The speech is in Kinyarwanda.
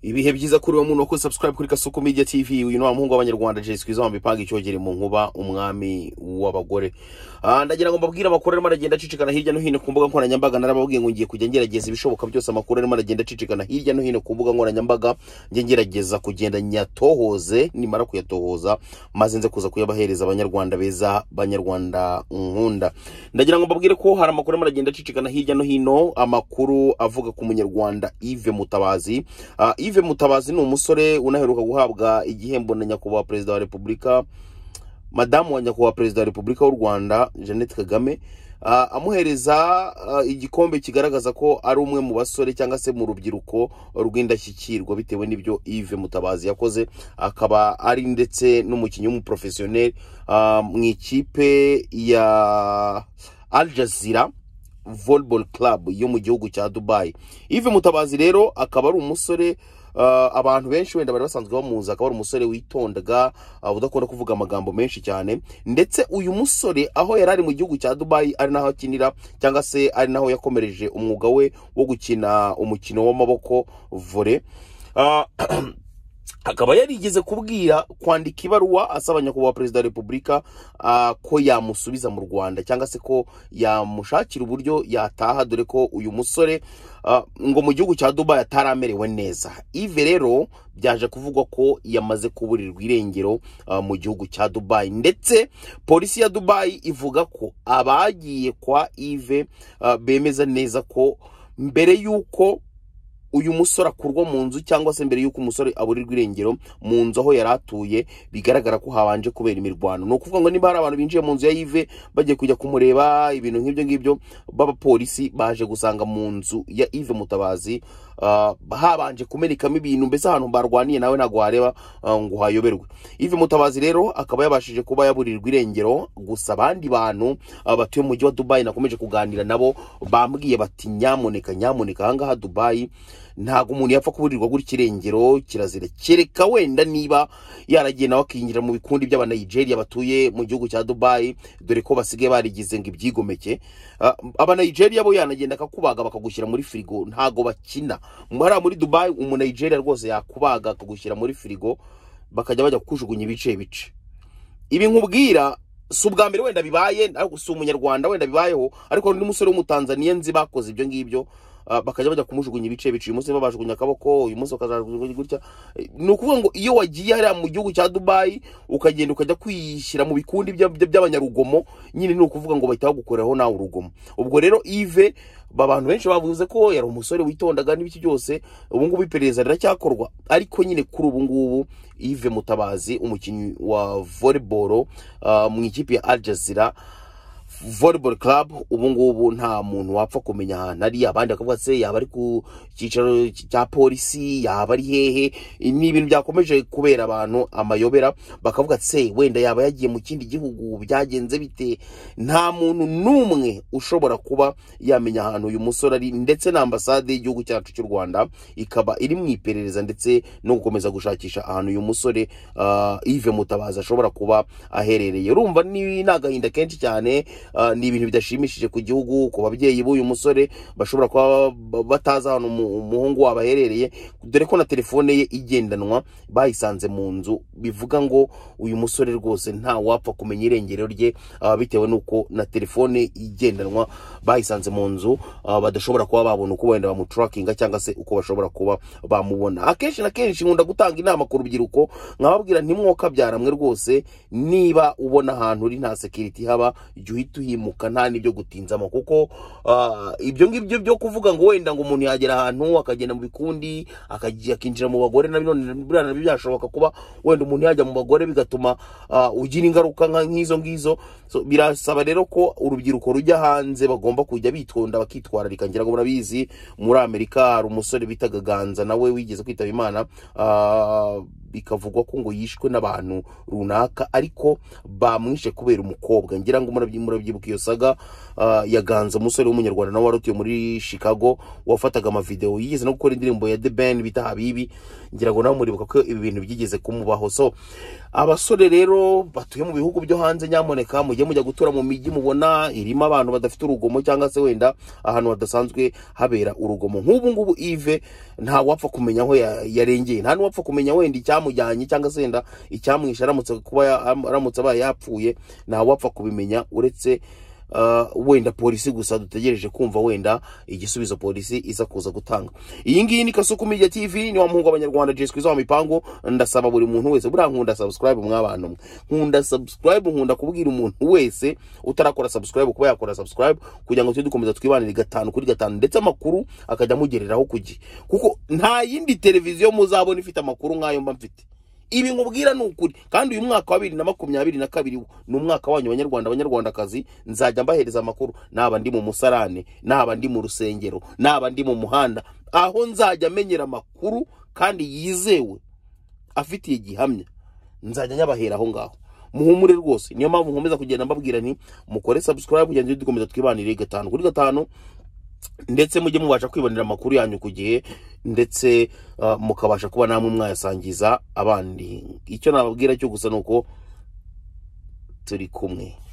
ibihe byiza kuri uwo muntu wakoze subscribe kuri kasoko media tv uyu ni wa muhungu w'abanyarwanda jesi kwiza wamipanga icyogere mu nkuba umwami w'abagore Ah, ndagira ngo mbabwire amakuru arimo aragenda acicikana hirya no hino ku mbuga nkoranyambaga narababwiye ngo ngiye kujya ngerageza ibishoboka byose amakuru arimo aragenda acicikana hirya no hino ku mbuga nkoranyambaga njye ngerageza kugenda nyatohoze nimara kuyatohoza maze nze kuza kuyabahereza abanyarwanda beza banyarwanda nkunda ndagira ngo mbabwire ko hari amakuru arimo aragenda acicikana hirya no hino amakuru avuga ku munyarwanda Yves Mutabazi Ah, Yves Mutabazi ni umusore unaheruka guhabwa igihembo na nyakubahwa perezida wa repubulika madamu wa nyakubahwa perezida wa repubulika w'u rwanda jeannette kagame ah, amuhereza ah, igikombe kigaragaza ko ari umwe mu basore cyangwa se mu rubyiruko rw'indashyikirwa bitewe n'ibyo Yves Mutabazi yakoze akaba ari ndetse n'umukinnyi w'umuprofesiyoneri ah, mu ikipe ya Al Jazeera volleyball club yo mu gihugu cya dubayi Yves mutabazi rero akaba ari umusore ah, abantu benshi wenda bari basanzwe bamuzi akaba ari umusore witondaga ah, udakunda kuvuga amagambo menshi cyane ndetse uyu musore aho yari ari mu gihugu cya dubayi ari naho akinira cyangwa se ari naho yakomereje umwuga we wo gukina umukino w'amaboko vore Ah, akaba yarigeze kubwira kwandika ibaruwa asaba nyakubahwa perezida wa repubulika ah, ko yamusubiza mu rwanda cyangwa se ko yamushakira uburyo yataha dore ko uyu musore ah, ngo mu gihugu cya dubayi atari amerewe neza ive rero byaje kuvugwa ko yamaze kuburirwa irengero ah, mu gihugu cya dubayi ndetse polisi ya dubayi ivuga ko abagiye kwa ive ah, bemeza neza ko mbere y'uko uyu musore akurwa mu nzu cyangwa se mbere y'uko umusore aburirwa irengero mu nzu aho yari atuye bigaragara ko habanje kubera imirwano ni ukuvuga ngo niba hari abantu binjiye mu nzu ya Yves bagiye kujya kumureba ibintu nk'ibyo ngibyo b'abapolisi baje gusanga mu nzu ya Yves Mutabazi ah, habanje kumenekamo ibintu mbese ahantu barwaniye nawe ntabwo wareba ah, ngo uhayoberwe Yves Mutabazi rero akaba yabashije kuba yaburirwa irengero gusa abandi bantu ah, batuye mu mujyi wa Dubai nakomeje kuganira nabo bambwiye bati nyamuneka nyamuneka ahangaha Dubai ntabwo umuntu yapfa kuburirwa gura ikirengero kirazira kereka wenda niba yaragiye nawe akinjira mu bikundi by'abanigeria batuye mu gihugu cya dubayi dore ko basigaye barigize ngo ibyigomeke Ah, abanigeria bo yanagenda akakubaga bakagushyira muri firigo ntabwo bakina hariya muri dubayi umunigeria rwose yakubaga akagushyira muri firigo bakajya bajya kukujugunya ibice bice ibi nkubwira si ubwa mbere wenda bibaye ariko si umunyarwanda wenda bibayeho ariko hari undi musore w'umutanzaniya nzi bakoze ibyo ngibyo ah, bakajya bajya kumujugunya ibice bice uyu munsi babajugunya akaboko uyu munsi bakazajugunya gutya Eh, ni ukuvuga ngo iyo wagiye hariya mu gihugu cya dubayi ukagenda ukajya kwishyira mu bikundi by'a- by'a- by'abanyarugomo nyine ni ukuvuga ngo bahita bagukoreraho nawe urugomo ubwo rero ive abantu benshi bavuze ko yari umusore witondaga n'ibiki byose ubu ngubu iperereza riracyakorwa ariko nyine kuri ubu ngubu ive mutabazi umukinnyi wa volleyball ah, mu ikipe ya Al Jazeera volleyball club ubu ngubu nta muntu wapfa kumenya ahantu ari abandi bakavuga se yaba ari ku cyicaro cya polisi yaba ari hehe ni ibintu byakomeje kubera abantu amayobera bakavuga ati se wenda yaba yagiye mu kindi gihugu byagenze bite nta muntu n'umwe ushobora kuba yamenya ahantu uyu musore ari ndetse na ambasade y'igihugu cyacu cy'u rwanda ikaba iri mu iperereza ndetse no gukomeza gushakisha ahantu uyu musore ah, Yves Mutabazi ashobora kuba aherereye urumva ni ni agahinda kenshi cyane ah, ni ibintu bidashimishije ku gihugu ku babyeyi b'uyu musore bashobora kuba ba- batazi ahantu umu- umuhungu wabo aherereye dore ko na telefone ye igendanwa bayisanze mu nzu bivuga ngo uyu musore rwose nta wapfa kumenya irengero rye ah, bitewe n'uko na telefone igendanwa bayisanze mu nzu ah, badashobora kuba babona uko wenda bamuturakinga cyangwa se uko bashobora kuba bamubona akenshi na kenshi nkunda gutanga inama ku rubyiruko nkababwira ntimwokabyara mwe rwose niba ubona ahantu uri nta sekiriti haba jya uhita uhimuka nta n'ibyo gutinzamo kuko ah, ibyo ngibyo byo kuvuga ngo wenda ngo umuntu yagera ahantu akagenda mu bikundi akagiye akinjira mu bagore na none buriya nabyo byashoboka kuba wenda umuntu yajya mu bagore bigatuma ah, ugira ingaruka nka- nk'izo ngizo So, birasaba rero ko urubyiruko rujya hanze bagomba kujya bitonda bakitwararika ngira ngo murabizi muri amerika hari umusore bitaga ganza nawe wigeze kwitaba imana ah, bikavugwa ko ngo yishwe n'abantu runaka ariko bamwishe kubera umukobwa ngira ngo murabyi- murabyibuka iyo saga ah, ya ganza umusore w'umunyarwanda nawe warotuye muri chicago wafataga amavidewo yigeze no gukora indirimbo ya the ben bita habibi ngira ngo nawe muribuka ko ibi bintu byigeze kumubaho so abasore rero batuye mu bihugu byo hanze nyamuneka mujye mujya gutura mu mijyi mubona irimo abantu badafite urugomo cyangwa se wenda ahantu hadasanzwe habera urugomo nk'ubu ngubu ive nta wapfa kumenya aho ya- yarengeye nta n'uwapfa kumenya wenda icyamujyanye cyangwa se wenda icyamwishe aramutse kuba ya- am- aramutse abaye yapfuye nta wapfa kubimenya uretse ah, wenda polisi gusa dutegereje kumva wenda igisubizo polisi iza kuza gutanga iyi ngiyi ni kasuku media tv ni wa muhungu w'abanyarwanda jeswi zo mipango ndasaba buri muntu wese buriya nkunda subscribe mw'abantu mwe nkunda subscribe nkunda kubwira umuntu wese utarakora subscribe kuba yakora subscribe kugira ngo tujye dukomeza twibanire gatanu kuri gatanu ndetse amakuru akajya amugereraho ku gihe kuko nta yindi televiziyo muzabona ifite amakuru nk'ayo mba mfite ibi nkubwira ni ukuri kandi uyu mwaka wa bibiri na makumyabiri na kabiri wo, ni umwaka wanyu banyarwanda banyarwandakazi nzajya mbahereza amakuru naba ndi mu musarane naba ndi mu rusengero naba ndi mu muhanda aho nzajya menyera amakuru kandi yizewe afitiye gihamya nzajya nyabahera aho ngaho muhumure rwose niyo mpamvu nkomeza kugenda mbabwira nti mukore subscribe kugira ngo dukomeza twibanire gatanu kuri gatanu ndetse mujye mubasha kwibonera amakuru yanyu ku gihe ndetse ah, mukabasha kuba namwe mwayasangiza abandi icyo nababwira cyo gusa ni uko turi kumwe